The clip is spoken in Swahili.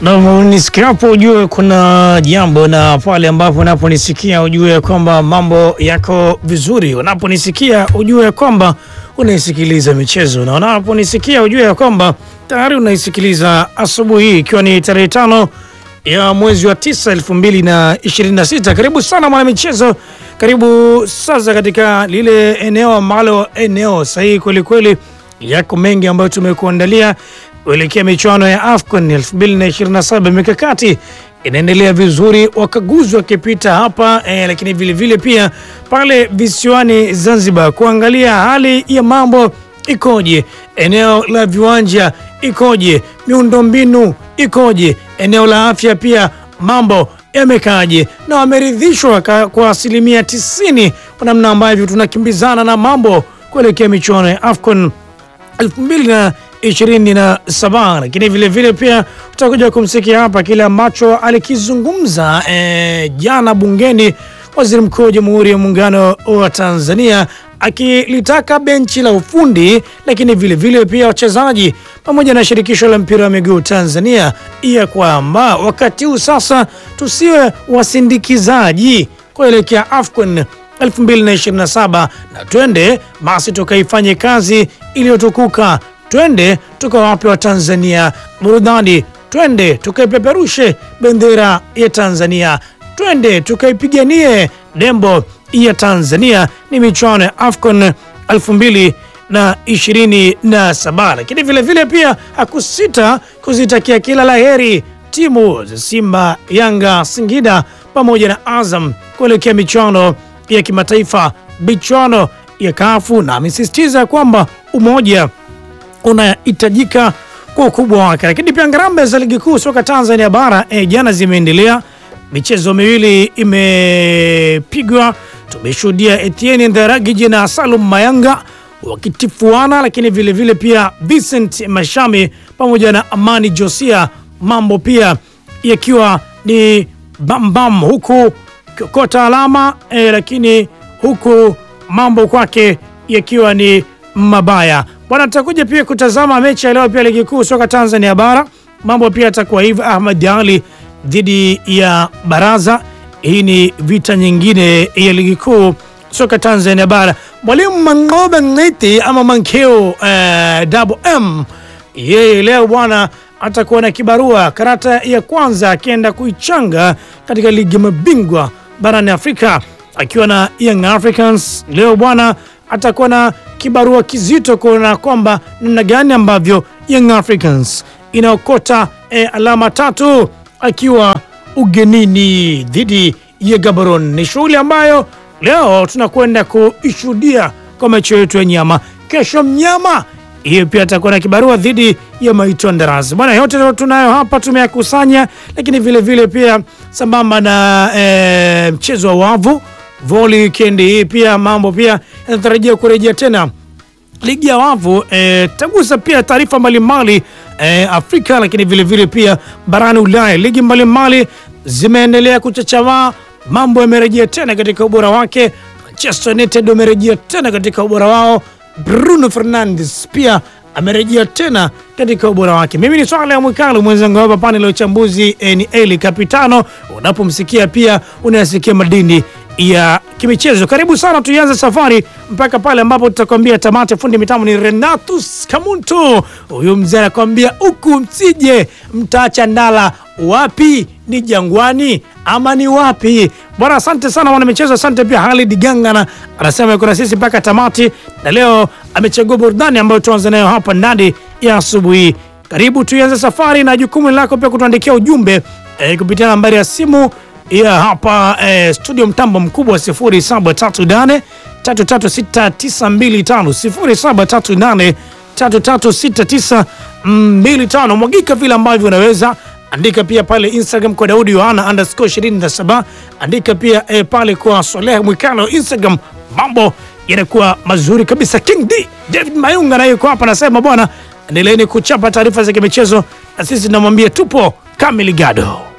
Na unisikiapo ujue kuna jambo, na pale ambapo unaponisikia ujue kwamba mambo yako vizuri. Unaponisikia ujue kwamba unaisikiliza michezo, na unaponisikia ujue kwamba tayari unaisikiliza asubuhi hii, ikiwa ni tarehe tano ya mwezi wa tisa elfu mbili na ishirini na sita. Karibu sana mwana michezo, karibu sasa katika lile eneo ambalo eneo sahihi kwelikweli. Yako mengi ambayo tumekuandalia kuelekea michuano ya AFCON 2027. Mikakati inaendelea vizuri, wakaguzi wakipita hapa eh, lakini vilevile vile pia pale visiwani Zanzibar kuangalia hali ya mambo ikoje, eneo la viwanja ikoje, miundombinu ikoje, eneo la afya pia mambo yamekaje, na wameridhishwa kwa asilimia 90 kwa namna ambavyo tunakimbizana na mambo kuelekea michuano ya AFCON 2027 lakini vile vile pia utakuja kumsikia hapa kile ambacho alikizungumza eh, jana bungeni Waziri Mkuu wa Jamhuri ya Muungano wa Tanzania akilitaka benchi la ufundi lakini vile vile pia wachezaji pamoja na shirikisho la mpira wa miguu Tanzania ya kwamba wakati huu sasa tusiwe wasindikizaji kuelekea AFCON 2027 na twende basi tukaifanye kazi iliyotukuka, twende tukawape wa Tanzania burudani, twende tukaipeperushe bendera ya Tanzania, twende tukaipiganie nembo ya Tanzania. Ni michuano ya AFCON 2027, lakini vile vile pia hakusita kuzitakia kila laheri timu za Simba, Yanga, Singida pamoja na Azam kuelekea michuano ya kimataifa michuano ya kafu na amesisitiza kwamba umoja unahitajika kwa ukubwa wake. Lakini pia ngarambe za ligi kuu soka Tanzania bara e, jana zimeendelea, michezo miwili imepigwa. Tumeshuhudia Etienne Ndaragiji na Salum Mayanga wakitifuana, lakini vilevile vile pia Vincent Mashami pamoja na Amani Josia, mambo pia yakiwa ni bambam huku kiokota alama eh, lakini huku mambo kwake yakiwa ni mabaya bwana. Tutakuja pia kutazama mechi ya leo pia ligi kuu soka Tanzania bara, mambo pia yatakuwa hivi. Ahmad Ali dhidi ya Baraza, hii ni vita nyingine ya ligi kuu soka Tanzania bara. Mwalimu Mangobe Ngiti ama Mankeo eh, double M yeye leo bwana atakuwa na kibarua karata ya kwanza akienda kuichanga katika ligi ya mabingwa barani Afrika akiwa na Young Africans. Leo bwana atakuwa na kibarua kizito kuona kwamba namna gani ambavyo Young Africans inaokota e, alama tatu akiwa ugenini dhidi ya Gaborone. Ni shughuli ambayo leo tunakwenda kuishuhudia kwa macho yetu ya nyama. Kesho mnyama hiyo pia atakuwa na kibarua dhidi ya Maitwa Ndaras. Bwana, yote tunayo hapa tumeyakusanya, lakini vile vile pia sambamba na e, mchezo wa wavu voli weekend hii pia mambo pia yanatarajia kurejea tena ligi ya wavu e, tagusa pia taarifa mbalimbali e, Afrika, lakini vile vile pia barani Ulaya, ligi mbalimbali zimeendelea kuchachamaa, mambo yamerejea tena katika ubora wake. Manchester United wamerejea tena katika ubora wao. Bruno Fernandes pia amerejea tena katika ubora wake. Mimi ni Swala ya Mwikalu, mwenzangu hapa panel ya uchambuzi ni Eli Kapitano. Unapomsikia pia unayasikia madini ya kimichezo. Karibu sana, tuianze safari mpaka pale ambapo tutakwambia tamati. Fundi mitambo ni Renatus Kamuntu, huyu mzee anakwambia huku msije mtaacha ndala. Wapi ni Jangwani ama ni wapi bwana? Asante sana wana michezo, asante pia Halid Gangana anasema yuko na sisi mpaka tamati, na leo amechagua burudani ambayo tuanze nayo hapa ndani ya asubuhi. Karibu tuianze safari, na jukumu lako pia kutuandikia ujumbe e, kupitia nambari ya simu ya hapa e, studio mtambo mkubwa 0738 336925 0738 336925. Mwagika vile ambavyo unaweza andika pia pale Instagram kwa Daudi Yohana underscore 27. Andika pia e, pale kwa Soleh Mwikano Instagram, mambo yanakuwa mazuri kabisa. King D David Mayunga naye yuko hapa, anasema bwana, endeleeni kuchapa taarifa za kimichezo na sisi tunamwambia tupo kamili gado.